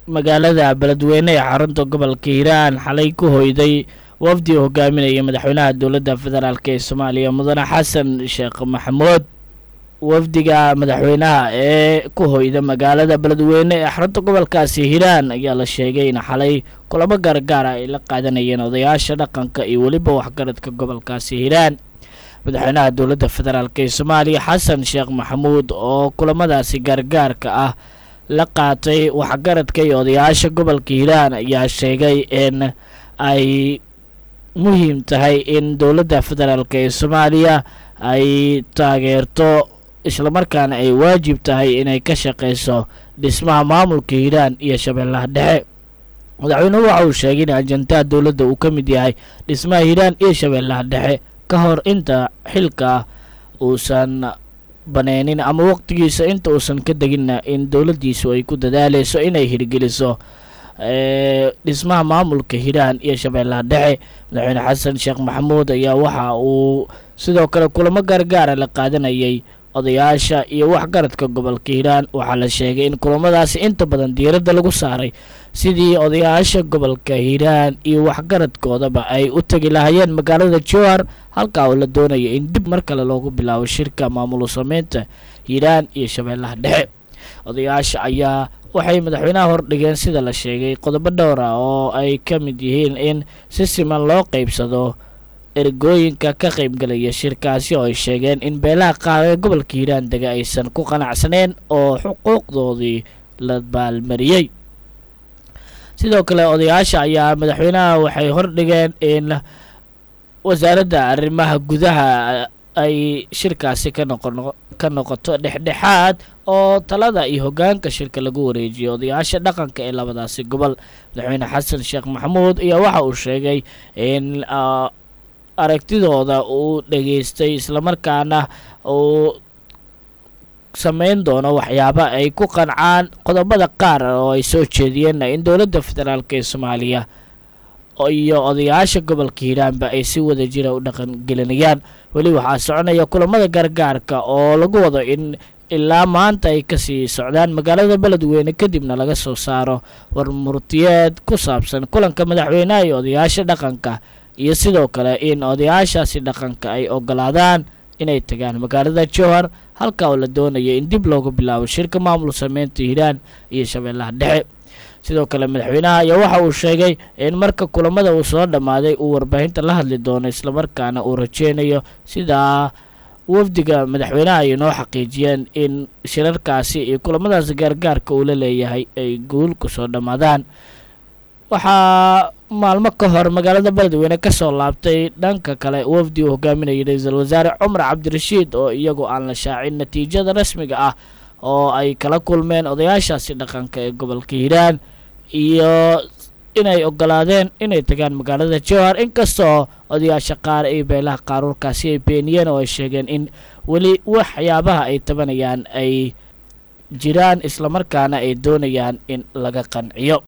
magaalada beledweyne ee xarunta gobolka hiiraan xalay ku hoyday wafdi uu hogaaminaya madaxweynaha dowladda federaalk ee soomaaliya mudane xasan sheekh maxamuud wafdiga madaxweynaha ee ku hoyda magaalada beledweyne ee xarunta gobolkaasi hiiraan ayaa la sheegay in xalay kulamo gaargaara ay la qaadanayeen odayaasha dhaqanka iyo weliba waxgaradka gobolkaasi hiiraan madaxweynaha dowladda federaalk ee soomaaliya xasan sheekh maxamuud oo kulamadaasi gaargaarka ah la qaatay waxgaradka iyo odayaasha gobolka hiiraan ayaa sheegay in ay muhiim tahay in dowladda federaalk ee soomaaliya ay taageerto islamarkaana ay waajib tahay inay ka shaqeyso dhismaha maamulka hiiraan iyo shabeellaha dhexe madaxweynuhu waxa uu sheegay in ajantaha dowladda uu ka mid yahay dhismaha hiiraan iyo shabeellaha dhexe ka hor inta xilka uusan baneynin ama waqtigiisa inta uusan ka deginna in dowladdiisu ay ku dadaaleyso inay hirgeliso dhismaha maamulka hiiraan iyo shabeellaha dhexe madaxweyne xasan sheekh maxamuud ayaa waxa uu sidoo kale kulamo gaargaara la qaadanayay odayaasha iyo waxgaradka gobolka hiiraan waxaa la sheegay in kulamadaasi inta badan diiradda lagu saaray sidii odayaasha gobolka hiiraan iyo waxgaradkoodaba ay u tegi lahaayeen magaalada jowhar halkaa oo la doonaya in dib mar kale loogu bilaabo shirka maamul sameynta hiiraan iyo shabeellaha dhexe odayaasha ayaa waxay madaxweynaha hordhigeen sida la sheegay qodobo dhowr ah oo ay ka mid yihiin in si siman loo qeybsado ergooyinka ka qaybgalaya shirkaasi oo ay sheegeen in beelaha qaar ee gobolka hiiraan dega aysan ku qanacsaneen oo xuquuqdoodii la baalmariyey sidoo kale odayaasha ayaa madaxweynaha waxay hordhigeen in wasaaradda arrimaha gudaha ay shirkaasi ka noqon ka noqoto dhexdhexaad oo talada iyo hoggaanka shirka lagu wareejiyo odayaasha dhaqanka ee labadaasi gobol madaxweyne xasan sheekh maxamuud ayaa waxa uu sheegay in aragtidooda uu dhageystay islamarkaana uu sameyn doono waxyaaba ay ku qancaan qodobada qaar oo ay soo jeediyeenna in dowladda federaalk ee soomaaliya iyo odayaasha gobolka hiiraanba ay si wada jira u dhaqangelinayaan weli waxaa soconaya kulamada gaargaarka oo lagu wado in ilaa maanta ay kasii socdaan magaalada beledweyne kadibna laga soo saaro warmurtiyeed ku saabsan kulanka madaxweynaha iyo odayaasha dhaqanka iyo sidoo kale in odayaashaasi dhaqanka ay ogolaadaan inay tagaan magaalada jowhar halka oo la doonaya in dib loogu bilaabo shirka maamul sameynta hiiraan iyo shabeellaha dhexe sidoo kale madaxweynaha ayaa waxa uu sheegay in marka kulamada uu soo dhammaaday uu warbaahinta la hadli doono islamarkaana uu rajeynayo sidaa wafdiga madaxweynaha ay noo xaqiijiyeen in shirarkaasi iyo kulamadaas gaargaarka uu la leeyahay ay guul ku soo dhammaadaan waxaa maalmo ka hor magaalada beledweyne ka soo laabtay dhanka kale wafdi uu hogaaminayay ra-iisul wasaare cumar cabdirashiid oo iyagu aan la shaacin natiijada rasmiga ah oo ay kala kulmeen odayaashaasi dhaqanka ee gobolka hiiraan iyo inay ogolaadeen inay tagaan magaalada jowhar inkastoo odayaasha qaar iyo beelaha qaaruurkaasi ay beeniyeen oo ay sheegeen in weli waxyaabaha ay tabanayaan ay jiraan islamarkaana ay doonayaan in laga qanciyo